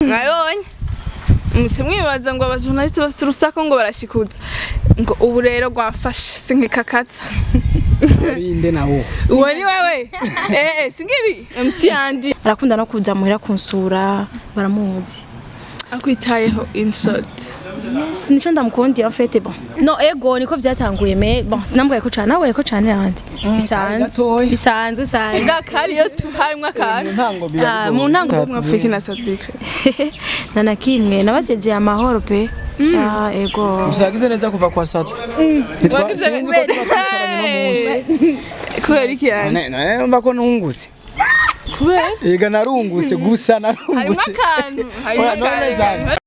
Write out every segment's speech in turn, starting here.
mwabonye muce mwibaza ngo abajournaliste bafite urusako ngo barashikuza ngo ubu rero rwafashe sinkikakata inde nawo uwo ni wewe eh eh singibi MC Andy arakunda no kuza muhira kunsura baramuzi akwitayeho in short yes nico ndamukundira mfete bon no ego niko vyatanguye me bon sinambwaye ko cane nawe ko cane yandi bisanzwe gatoya. bisanzwe bisanzwe nga kariyo tu harimwo mu akantu ntango Ah, mu ntango mwafiki na Sadbikre na na kimwe nabasezeye amahoro pe ah ego usagize neza kuva kwa sato Wagize sinzi ko tuba twicaranye no munsi kubera iki yani None- none numva ko nungutse kubera ega narungutse gusa harimo narungutse akantu harimo Oya, none zana. akantu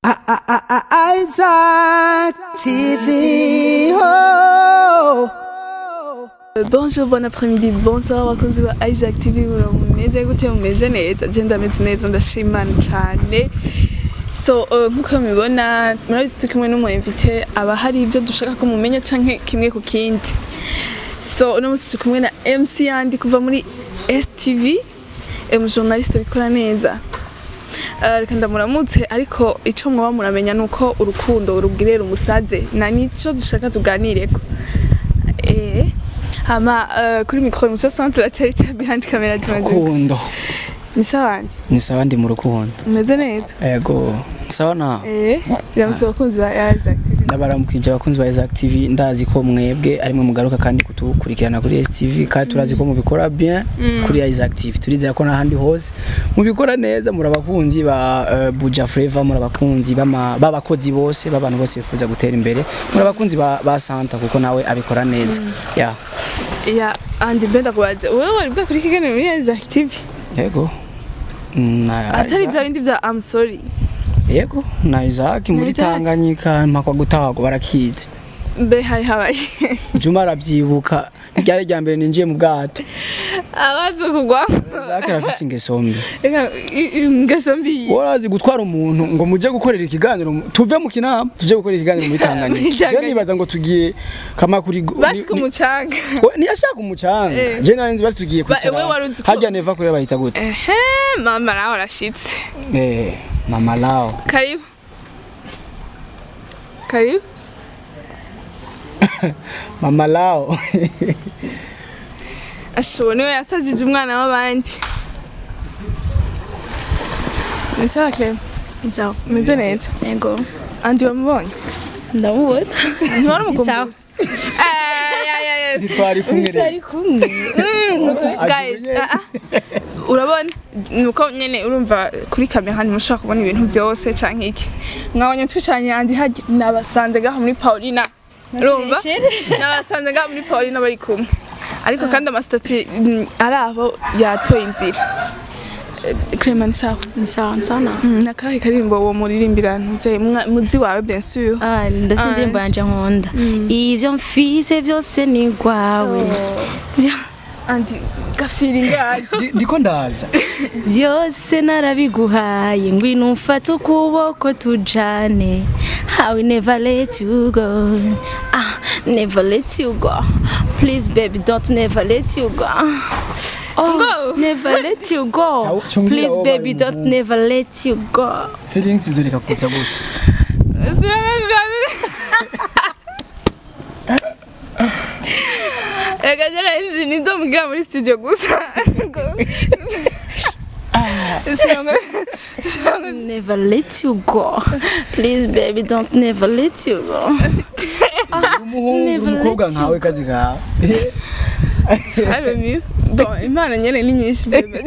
Isaac TV. Oh. Bonjour, bon après-midi, bonsoir abakunzi ba Isaac TV mumeze gute mumeze neza je ndameze neza ndashimana cyane so uh, nkuko mubibona murabizi turi kumwe n'umu invité aba hari ibyo dushaka ko mumenya canke kimwe ku kindi so uno munsi turi kumwe na MC Yandi kuva muri STV umujournaliste bikora neza Uh, reka ndamuramutse ariko ico mwaba muramenya nuko urukundo urubwirera umusaze na nico dushaka tuganireko eh hama uh, kuri micro muco centre la charity behind camera tumaze rukundo ni sawandi ni sawa ndi mu rukundo umeze neza ego sawa nawe eh biramutse abakunzi ba Isaac TV ndabaramukije abakunzi ba Isaac TV ndazi ko mwebwe arimwe mugaruka kandi kutukurikirana kuri STV kandi turazi ko mubikora bien kuri Isaac TV turizera ko n'ahandi hose mubikora neza muri abakunzi ba uh, Buja Flavor muri abakunzi b'ama- b'abakozi bose b'abantu bose bifuza gutera imbere muri abakunzi ba, ba Santa kuko nawe abikora neza ya ya andi benda kubaza wewe wari bwakuri kiganiro muri Isaac TV yego na atari Isaac- bya bindi bya I'm sorry yego na Isaac muri Isaac. Tanganyika mpakwa gutahago barakizi mbe hari habaye Juma arabyibuka ryari rya mbere ninjiye mu bwato abazo kugwa Isaac arafise ingeso mbi reka ingeso mbi warazi gutwara umuntu ngo muje gukorera ikiganiro mu- tuve mu kinama tuje gukorera ikiganiro muri Muri Tanganyika je Tanganyika. nibaza ngo tugiye kama kuri go- basi ni- ku ni- mucanga we- ntiyashaka umucanga Eh. je nari nzi basi tugiye Ba- kwicara we wari uzi ko- harya neva kureba bahita gute ehe mama nawe arashitse eh mama lao karibu karibu mama lao ashobora niwe yasazije umwana w'abandi ni sawa Clem sawa umeze neza ego andi wamubonye ndamubona ntiwari umukumbuye Sawa. Eh, ya, ya, ya. ntitwari kumwe rero ari kumwe guys ah, ah. urabona nuko nyene urumva kuri kamera ntimushobora kubona ibintu byose canke iki mwabonye twicanye andi hajya nabasanze gaho muri paulina urumva nabasanze gaho muri paulina bari kumwe ariko kandi amasitatu mm, ari aho yatoye inzira Eh, Clement sawa ni sawa sana Mm, nakahe karirimbo uwo muririmbira ntuze muzi wawe bien sûr Ah, ndafite Ah, indirimbo yanje nkunda ivyo mfise vyose ni gwawe Vyo- andi gafiringi yayo Ndi- ndiko ndaza vyose narabiguhaye ngwino umfate ukuboko tujane I will never let you go ah never let you go please baby don't never let you go oh, Ngo. never let you go Chau- chungira please wowe baby bari don't umuhungu. never let you go feelings zureka kuza gute Reka jana hizi nizo mgira muri studio gusa. Sinongo sinongo never let you go please baby don't never let you go umuhungu Never umukobwa let you nkawe kazi kawe Hello me. Bon, imana nyene ni nyinshi bebe.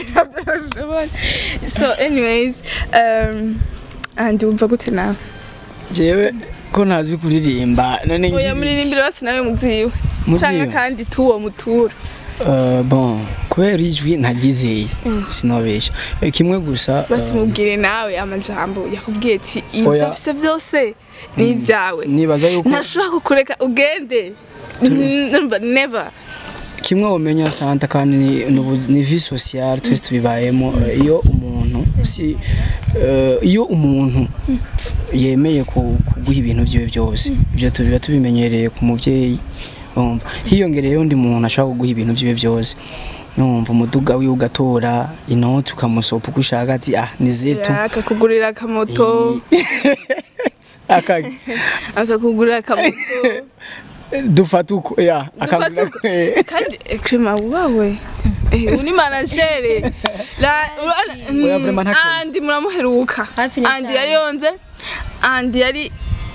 So anyways, um and umva gute nawe? jewe ko ntazi kuririmba none Oya ngibi muririmbira basi nawe muziwe. Muziwe? Cyangwa kandi tuwo mutura. Uh, bon kubera ijwi ntagizeye sinobesha Eh, kimwe gusa Basi uh, mubwire nawe amajambo yakubwiye ati ibyo Oya. afise byose ni ibyawe. nibaza yuko ntashobora kukureka ugende Numva never kimwe wamenya santa kandi ni, ni ubu- ni vie sociale twese tubibayemo Eh, iyo umuntu si eh, iyo umuntu yemeye ku- kuguha ibintu byiwe byose ibyo tubiba tubimenyereye ku mubyeyi umva hiyongereyeho undi muntu ashobora kuguha ibintu byiwe byose numva umuduga wiwe ugatora inoti ukamusopa uko ushaka ati ah ni zetu akakugurira akamoto Aka- akakugurira akamoto dufata uko ya Dufata akagura uko- kandi ekrema wawe Eh, uni managere la Oya, vraiment nta kintu. andi muramuheruka Hafi ni andi cyane. yari yonze andi yari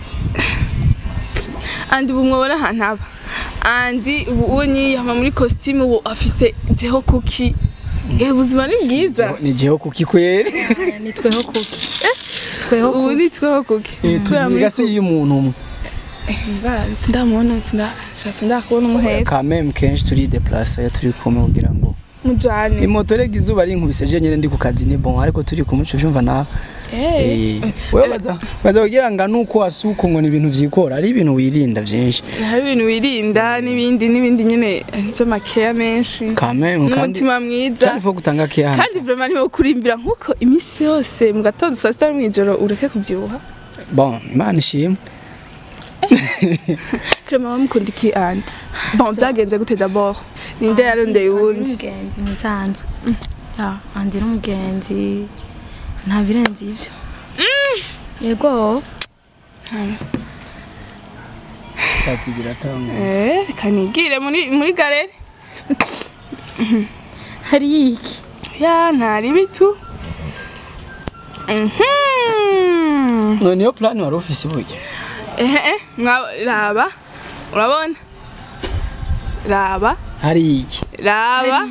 andi ubu mwabona ahantu aba andi ubu unyi yama muri costume ubu afise jeho kuki Eh, ubuzima ni bwiza ni jeho kuki kweri ni tweho kuki tweho ubu kuki ni tweho kuki Eh, Kubera muri tuniga si y'umuntu umwe Mba, sindamubona sinda sha sindakubona umuhetse kameme kenshi turi deplasa iyo turi kumwe kugira ngo mujane imoto rega izuba rinkubise je nyene ndi ku kazi ni bon ariko turi kumwe uca uvyumva nawe eh Eh, wewe baza baza kugira ngo nuko wasuko ngo ni ibintu vyikora ari ibintu wirinda vyinshi hari ibintu wirinda n'ibindi n'ibindi nyine by'amakeya menshi kameme kandi n'umutima mwiza kandi fo gutanga care hano kandi vraiment niwo kurimbira nk'uko iminsi yose mu gatondo saa sita mu ijoro ureke kubyibuha bon imana ishimwe krema wamukunda iki andi bon byagenze gute d'abord ninde yarondeye uwundi umugenzi musanzwe ya andi n'umugenzi nta birenze ibyo yego Tati ziratanga eh kanigire muri muri galeri hari iki ya ntari bitu mhm none iyo plan wari ufise burya eh eh mwa- raba urabona raba hari iki raba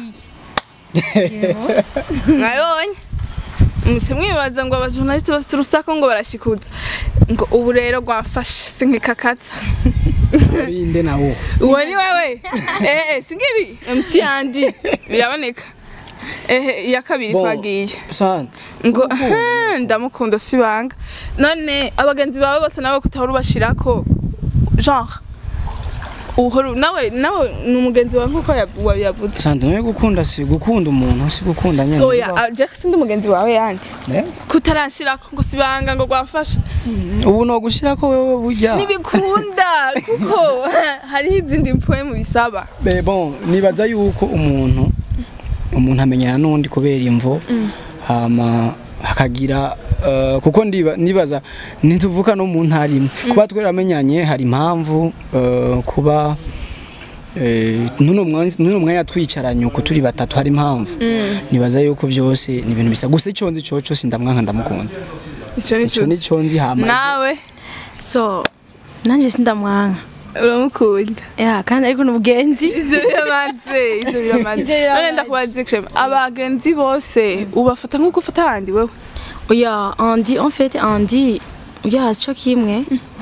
mwabonye muce mwibaza ngo abajournaliste bafite urusako ngo barashikuza ngo ubu rero rwafashe sinkikakata urinde nawo uwo ni wewe eh eh singibi MC yandi biraboneka eh iya kabiri Bon. twagiye sana ngo "Ah, ndamukunda sibanga none abagenzi bawe bose nawe kutahora ubashirako genre uhora nawe nawe ni umugenzi wawe nk'uko yav- wa- yavuze sana no gukunda si gukunda umuntu si gukunda nyene oya ah, Jack sindi umugenzi wawe yandi Eh? kutarashirako ngo sibanga ngo rwafashe ubu no gushirako wewe burya ntibikunda kuko hariho izindi poemu bisaba Mais bon nibaza yuko umuntu umuntu amenyana n'undi kubera imvo hama hakagira eh, kuko ndiba- nibaza ntituvuka no mu ntara imwe kuba tweramenyanye hari impamvu eh, kuba eh, nuno mwanya nuno mwanya twicaranye uko turi batatu hari impamvu nibaza yuko byose ni ibintu bisa gusa icyo nzi cyo cyose ndamwanka ndamukunda icyo ni icyo ni cyo nzi hama nawe so nanjye sindamwanka uramukunda ya kandi ariko ni umugenzi ivyo biramaze ivyo biramaze none ndakubaza krema abagenzi bose ubafata nk'uko ufata abandi wewe oya andi en fait andi oya sico kimwe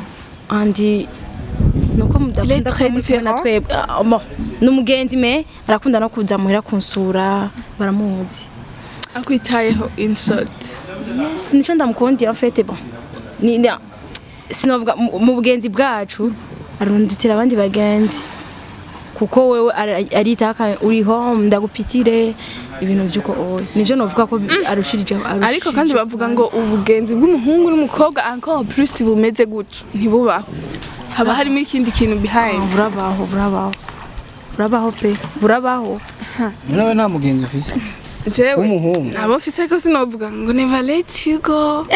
andi nuko Il est mudakunda très kumubona différent. twebwe Ah, bon, ni umugenzi me arakunda no kuza muhira kunsura baramuzi akwitayeho in short yes nico ndamukundira en fait bon ni ni- sinovuga mu mu bugenzi bwacu arundutira abandi bagenzi kuko wewe ara- aritaka uriho ndagupitire ibintu byuko oya nivyo novuga ko bi- arushirije ariko kandi bavuga ngo ubugenzi bw'umuhungu n'umukobwa encore plus bumeze gutyo ntibubaho haba harimo ikindi kintu behind burabaho burabaho burabaho pe burabaho nawe nta mugenzi ufise jewe w'umuhungu abo mfise ko sinovuga ngo never let you go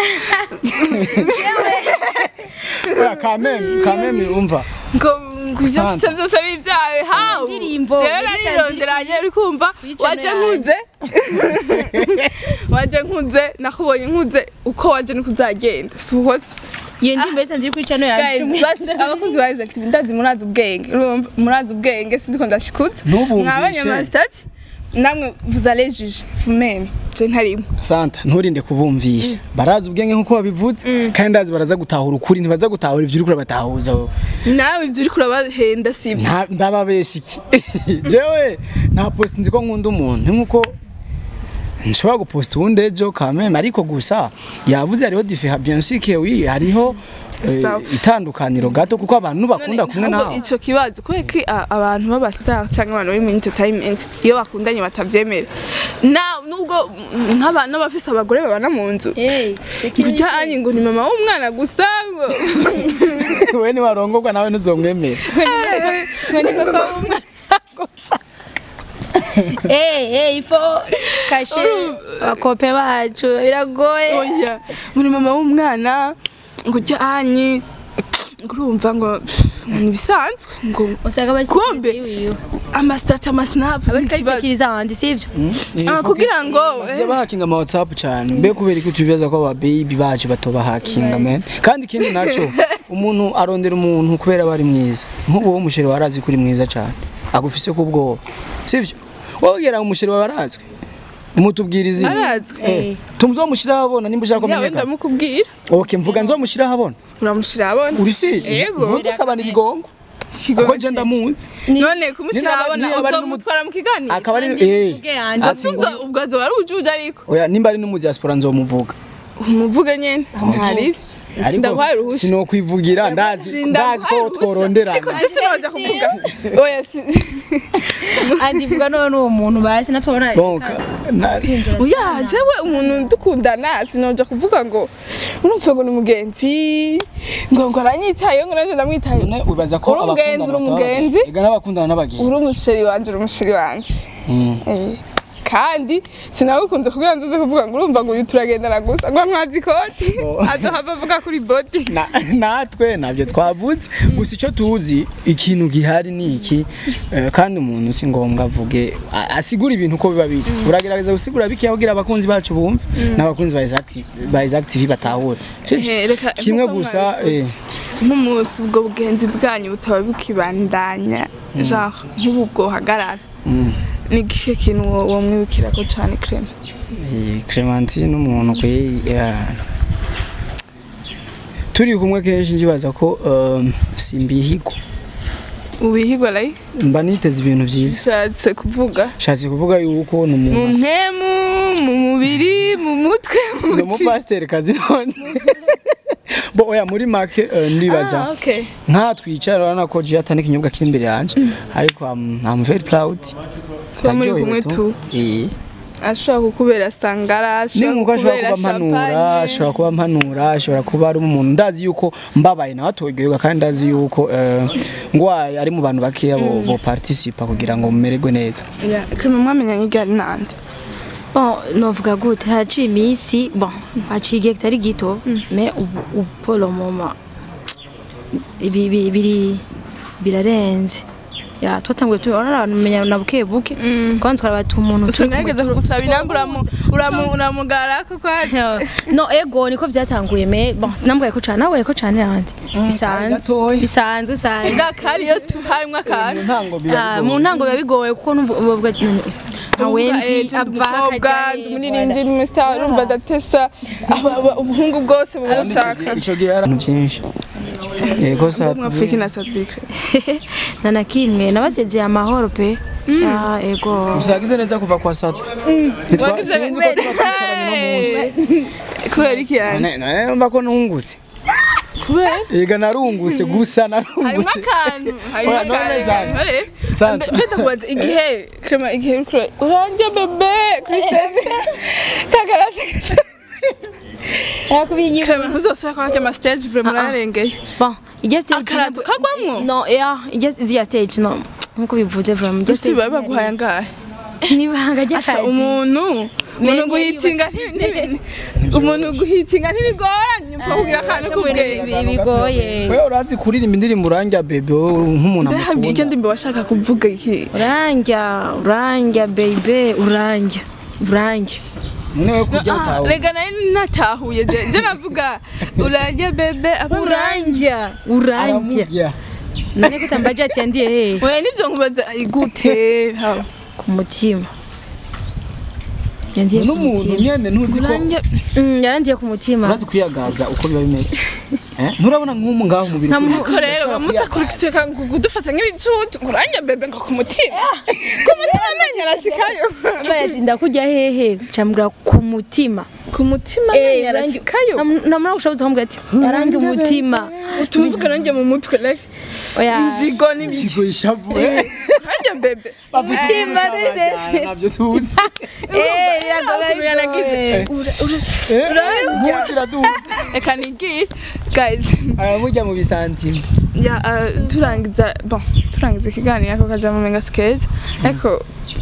Oya, kameme kameme umva ngo ngo ivyo Sante. mfise vyose ari ibyawe hawu Indirimbo, jewe yari narironderanye uri kumva Wicano waje yanjye. nkuze waje nkuze nakubonye nkuze uko waje niko uzagenda si uhoze iyo ndirimbo yose nziri kuri channel guys yacu basi abakunzi ba Isaac TV ndazi murazi ubwenge urumva murazi ubwenge sindiko ndashikutse Ntubumvishe. mwabanye amasitati namwe vous allez juger vous-même je ntarimo santa nturinde kubumvisha barazi ubwenge nk'uko babivuze kandi ndazi baraza gutahura ukuri ntibaza gutahura ibyo uriko urabatahuza wowe. nawe ivyo uriko urabahenda sivyo Nta- ndababesha iki jewe nta post nzi ko nkunda umuntu nk'uko nshobora guposta uwundi ejo kameme ariko gusa yavuze hariho different bien sûr que oui hariho eh, Sawa. itandukaniro gato kuko abantu bakunda kumwe ntabwo nawe ico kibazo kubera ko a- abantu b'aba star cyangwa abantu bari mu entertainment iyo bakundanye batavyemera na nubwo mm, nk'aba- n'abafise abagore babana mu nzu hey kujyanye ngo ni mama w'umwana gusa ngo we niwarongorwa nawe ntuzomwemera ngo ni papa w'umwana gusa Eh, eh, ifo kashe abakope bacu biragoye oya muri mama w'umwana ngo ujyanye ngo urumva ngo ni ibisanzwe ngo usanga bari Kumbe. wiwe amasitati amasinapu abari kayisekiriza ahandi sivyo Ah, kugira ngo basigaye bahakinga ama whatsapp cyane mbe kubera ko tubibaza ko aba baby bacu batoba hakinga man kandi ikindi naco umuntu arondera umuntu kubera bari mwiza nk'ubu wo musheri warazi kuri mwiza cyane agufise ko ubwoba sivyo wowe ugera umusheri wawe arazwi umutubwira izina arazwi Eh, tumuzomushiraho abona nimba ushaka yawe kumenyekana ndamukubwira okay mvuga nzomushiraho abona uramushira abona uri si Yego. ntudusabana ibigongo kuko je ndamunzi none kumushyira Ni- abona ni abari n'umu- uzomutwara mu kiganiro akaba ari eh Mvuge yanje. ati Asubiza ubwo azoba ari ujuje ariko oya nimba ari no mu diaspora nzomuvuga umuvuge nyene ntari sindaguhaye uruhushya sinokwivugira ndazi ndazi ko tworonderana ariko je sinoja kuvuga oya si andivuga none uwo muntu basi natubona donc na- oya jewe umuntu dukundana sinoja kuvuga ngo urumva ngo ni umugenzi ngo ngo aranyitayeho ngo nanjye ndamwitayeho none wibaza ko Uri umugenzi, uri umugenzi. ega n'abakundana n'abagenzi uri umusheri wanje uri umusheri wanje Mm. Eh, kandi sinagukunze kugira ngo nzoze kuvuga ngo urumva ngo uyu turagendana gusa ngo ntwazi ikoti Oh. azohava avuga kuri body Na- natwe ntabyo twavuze gusa icyo tuzi ikintu gihari ni iki eh, kandi umuntu si ngombwa avuge a- asigura ibintu uko biba biri uragerageza gusigura bikeya kugira abakunzi bacu bumve n'abakunzi ba Isaac TV- ba Isaac TV batahure Sivyo? Eh, reka- kimwe nkuko gusa mwabivuze. eh, nk'umunsi ubwo bugenzi bwanyu butaba bukibandanya genre nk'ubu bwohagarara mm. ni igihe kintu wo- womwibukirako cane creme Eh, Clementine umuntu kwe ya- turi kumwe kenshi njibaza ko um, simbihigwa ubihigwa rayi mba niteze ibintu byiza bishatse kuvuga nshatse kuvuga yuko ni mu umuntu mpemu mu mubiri mu mutwe mu ni mutima umupasiteri kazi none bo oya muri make eh, ndibaza Ah, okay. nka twicara urabona ko jiya atari ikinyobwa kiri imbere yanjye ariko I'm, I'm very proud Kuba muri Ndaryohewe kumwe tu. tu. Eh. ashobora kukubera sangara ni nkuko ashobora kukubera kuba mpanura champagne. ashobora kuba mpanura ashobora kuba ari umuntu ndazi yuko mbabaye nawe atogerwa kandi ndazi yuko eh, ngwaye ari mu bantu bakeya bo, bo participa kugira ngo mumererwe neza Yeah, creme mwamenya nk'igari nande bon novuga gute haciye iminsi bon haciye igihe kitari gito mais ubu ubu pour le moment ibi ibi- biri birarenze ya twatanguye tubona abantu menya na buke buke kandi twarabata umuntu turi kumwe sinageze kugusaba inamba uramu- uramu- uramugara ko kwari no ego niko byatanguye me bon sinambaye ko cyane nawe ko cyane yandi bisanzwe gatoya. bisanzwe bisanzwe ngakari iyo tu harimo akantu ntango Ah, mu ntango biba bigoye kuko numva bavuga ati none awendi ava umukobwa ndi umuririmbyi ndi umusitari urumva adatesa aba- aba- ubuhungu bwose bubushaka icyo gihe hari ibintu byinshi yego sa mwafurika na sadike nta na kimwe nabasezeye amahoro pe Ah, ego usagize neza kuva kwa sato Wagize sinzi ko tuba twicaranye no munsi kubera iki yani None- none numva ko nungutse kubera ega narungutse gusa harimo narungutse akantu harimo Oya, none akantu Sandra. Ore, Sandra. mbe- mbeta kubaza igihe krema igihe uriko ura- uranje bebe kuri stage kagarate krema ntuzosubira kwa kama stage vraiment Ah, ah. urarengeye bon ijya stage Akarato kagwamwo? no yeah ijya ijya stage no nkuko bivuze vraiment ijya usi baba baguhaye angahe nibanga Asha ry'akazi umuntu umuntu Menye guhitinga nti- nti- umuntu guhitinga ntibigoranye upfa kugira akantu k'ubwenge Ibi- bigoye wewe urazi kuririmba indirimbo urangya bebe wowe nk'umuntu mbe habwiye icyo amukunda ndimba washaka kuvuga iki urangya urangya baby urangya urangya none we kurya Ah, utawe rega nari natahuye je je navuga uranje bebe aba urangya urangya aramurya none ko utambaje ati yandiye hehe oya nivyo nkubaza "Ai, gute Ha, ku mutima yandiye ku n'umuntu mutima nyene ntuzi ko uranje Mm, yarandiye ku mutima urazi kwiyagaza uko biba bimeze Eh? nturabona nk'umu ngaho umubiri Nta muntu- ukuri. ko rero bamutsa kureka kudufata nk'ibicucu ngo uranje bebe ngo ku mutima ku mutima amenyo arashikayo bayatinda kujya hehe cambura ku mutima ku mutima amenyo arashikayo namura gushabuza kumubwira ati yarange umutima utuma uvuga nanjye mu mutwe reka oya inzigo n'ibiki Ikigo ishavu eh. uranje bebe Mutima Abajyana, ntabyo tuzi eh iragoye ukuntu yanagize nk'ugira duzi reka nigire guys aramurya mu bisantime ya uh, turangiza bon turangiza ikiganiro ako kaja mu mega skate ariko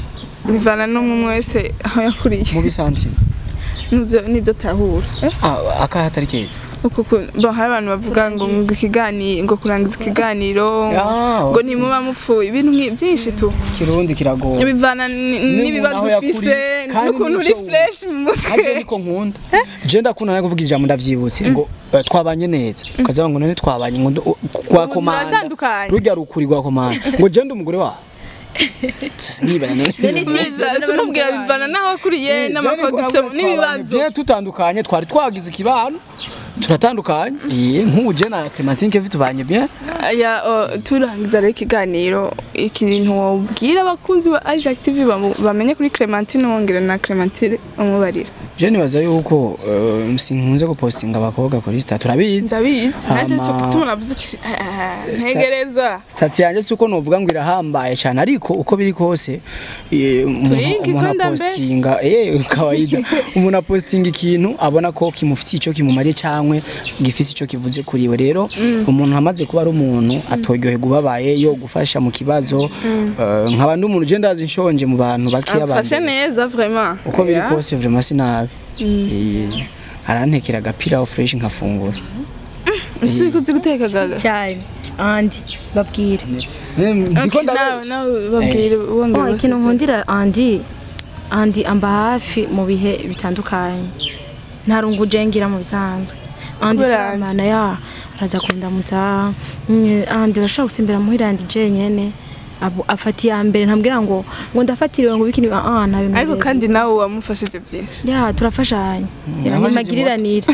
bivana n'umwe umwe wese aho yakuriye mu bisanzwe n'ibyo n'ibyo atahura Eh, Ah, akahe atari keza uku ku- bo hari abantu bavuga ngo ngo ikiganiro ngo kurangiza ikiganiro Ah, ngo ntimuba mupfuye ibintu nki- byinshi tu kirundi kiragoye bivana ni- n'ibibazo aho ufise yakuriye, kandi n'ukuntu uri n'icyo wumva. fresh mu Kaje mutwe niko nkunda je ndakunda nawe kuvuga ijambo ndavyibutse ngo eh, twabanye neza ukazavuga ngo none twabanye ngo ndu- kwa Ubu komanda turatandukanye. rujya rukuri rwa komanda ngo je ndi umugore wawe sasa nibana none Biza- tumubwira bivana n'aho akuriye n'amakodi ufise n'ibibazo Bien tutandukanye twari twagize ikibano turatandukanye eh nk'ubu je na Clementine Kevin tubanye bien ya o, turangiza rero ikiganiro ikintu wabwira abakunzi ba Isaac TV bamu- bamenye kuri Clementine wongera na Clementine umubarira je nibaza yuko eh, sinkunze gupostinga abakobwa kuri Insta turabizi ndabizi nanjye cyo Hama- gutuma navuze ati "Ah, ah, ntegereza Stati yanjye si uko novuga ngo irahambaye cyane ariko uko biri kose eh, umuntu Turingi umuntu konda mbe. apostinga eh kawaida umuntu apostinga ikintu abona ko kimufitiye icyo kimumariye cyangwa gifise icyo kivuze kuri we rero umuntu amaze kuba ari umuntu atoryoherwa ubabaye yo gufasha mu kibazo eh, nkaba ndi umuntu je ndazi nshonje mu bantu bakiya afashe abantu neza vraiment uko biri Ya. kose vraiment sinabi Eh, arantekera agapira aho fresh nkafungura ese uzi guteka gaga cyane andi babwire Eh, ndiko Okay, nawe ndabazi. nawe babwire wongera oh, ikintu ubasetse. nkundira andi andi amba hafi mu bihe bitandukanye ntarungu ngira mu bisanzwe andi Kubera turamana ya araza kundamutsa mm, andi urashobora gusimbira muhira andi jenyene abo afata iya mbere ntambwira ngo ngo ndafatiriwe ngo bikini ah nta bintu ariko birebire. kandi nawe wamufashije byinshi ya turafashanya yamajije nimagiriranire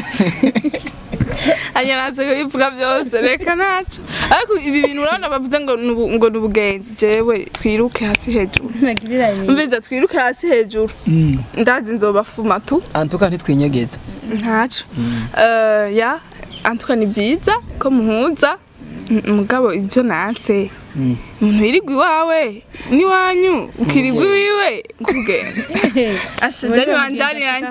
anya nazo bivuga byose reka naco ariko ibi bintu urabona bavuze ngo nubu- ngo nubugenzi jewe twiruke hasi hejuru nimagiriranire mviza twiruke hasi hejuru Mm. ndazi nzobafuma tu antuka ntitwinyegeza ntaco Eh, ya antuka ni byiza ko muhuza M- mugabo ibyo nanse Mm. umuntu yirirwa iwawe n'iwanyu ukirirwa iwiwe kugenda asha je ntibanjaniranye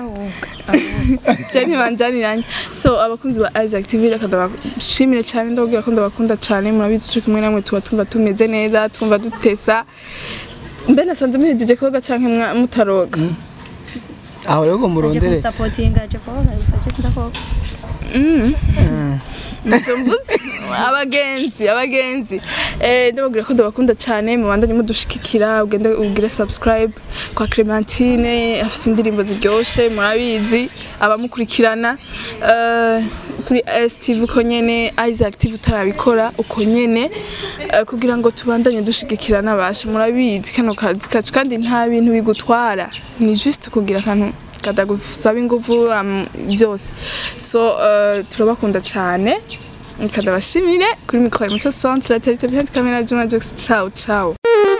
je ntibanjaniranye so abakunzi ba Isaac TV reka ndabashimire cyane ndababwira ko ndabakunda cyane murabizi turi kumwe namwe tuba twumva tumeze neza twumva dutesa mbe nasanze muhejeje koga canke mwa- mutaroga aho rero ngo murondere kumusapotinga je koga gusa je sindakoga ntacyo mvuze abagenzi abagenzi eh ndababwira ko ndabakunda cyane mubandanye mudushikikira ugende ugire subscribe kwa Clementine afite indirimbo ziryoshe murabizi abamukurikirana eh, kuri STV uko nyene Isaac TV utarabikora uko nyene eh, kugira ngo tubandanye dushigikira n'abasha murabizi kano kazi kacu kandi nta bintu bigutwara ni juste kugira akantu kadagusaba ingufu am- byose so uh, turabakunda cyane kadabashimire kuri mikoro muco centre la télé behind camera Juma Jux ciao ciao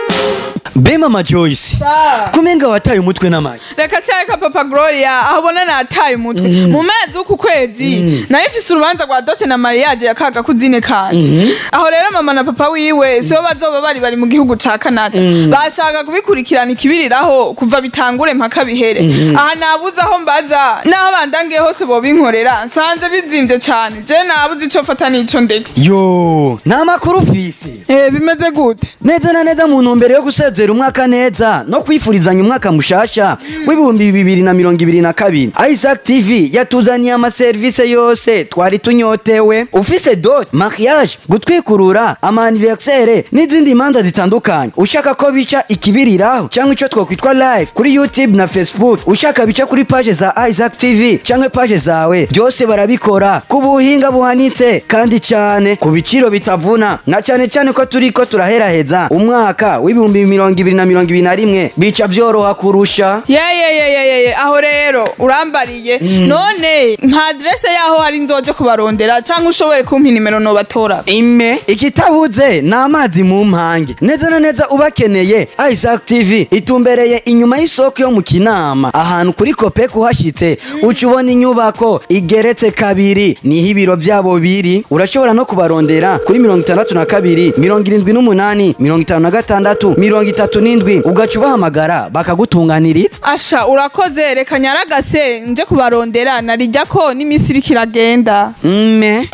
Be mama Joyce kumenga wataye umutwe n'amayi reka cyareka papa gloria aho ubona nataye umutwe mu mezi w'uku kwezi nayo ifise urubanza rwa dote na mariage ya kaga kuzine kanje aho rero mama na papa wiwe sibo bazoba bari bari mu gihugu ca canada bashaka kubikurikirana ikibiriraho kuva bitangure mpaka bihere aha nabuze aho mbaza n'aho bandangiye hose bobinkorera nsanze bizimvye cane je nabuze ico fata n'ico ndeka yo nta makuru ufise eh bimeze gute neza na neza mu ntumbero yo gusezera umwaka neza no kwifurizanya umwaka mushasha w'ibihumbi bibiri na mirongo ibiri na kabiri Isaac TV yatuzaniye amaserivisi yose twari tunyotewe ufise dot mariage gutwikurura amaniversere n'izindi manza zitandukanye ushaka ko bica ikibiriraho cyangwa ico twokwitwa live kuri youtube na facebook ushaka bica kuri page za Isaac TV cyangwa page zawe byose barabikora ku buhinga buhanitse kandi cyane ku biciro bitavuna na cyane cyane ko turi ko turaheraheza umwaka w'ibihumbi mirongo ibiri na mirongo ibiri na rimwe bica byoroha kurusha yeyeyeyeye aho rero urambariye none nka adresse yaho hari nzoje kubarondera cyangwa ushobore kumpa inimero nobatora ime ikitabuze ni amazi mu mpange neza na neza ubakeneye Isaac TV itumbereye inyuma y'isoko yo mu kinama ahantu kuri kope kuhashyitse uca ubona inyubako igeretse kabiri niho ibiro byabo biri urashobora no kubarondera kuri mirongo itandatu na kabiri mirongo irindwi n'umunani mirongo itanu na gatandatu mirongo itatu n'indwi ugaca ubahamagara bakagutunganiriza asha urakoze reka nyaragase nje kubarondera narijya ko n'iminsi iriko iragenda mme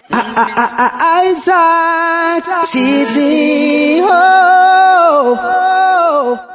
Isaac TV. Oh, oh, oh.